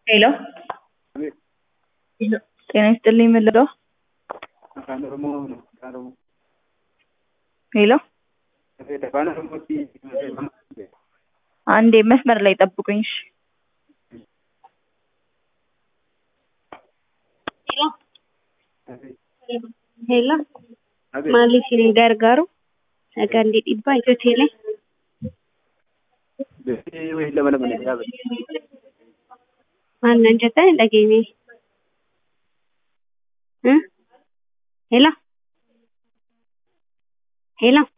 ሄሎ ጤና ይስጥልኝ ምን ልርዳው? afaan oromoo no afaan oromoo ሄሎ afaan oromootti አንዴ መስመር ላይ ጠብቁኝ እሺ Hello, maaliif isin gargaaru? Sagantii dhibbaa Itiyoo Teelee. wayii lama lama na dhaabate Maal nan jettan hin dhageenye. Hello. Hello.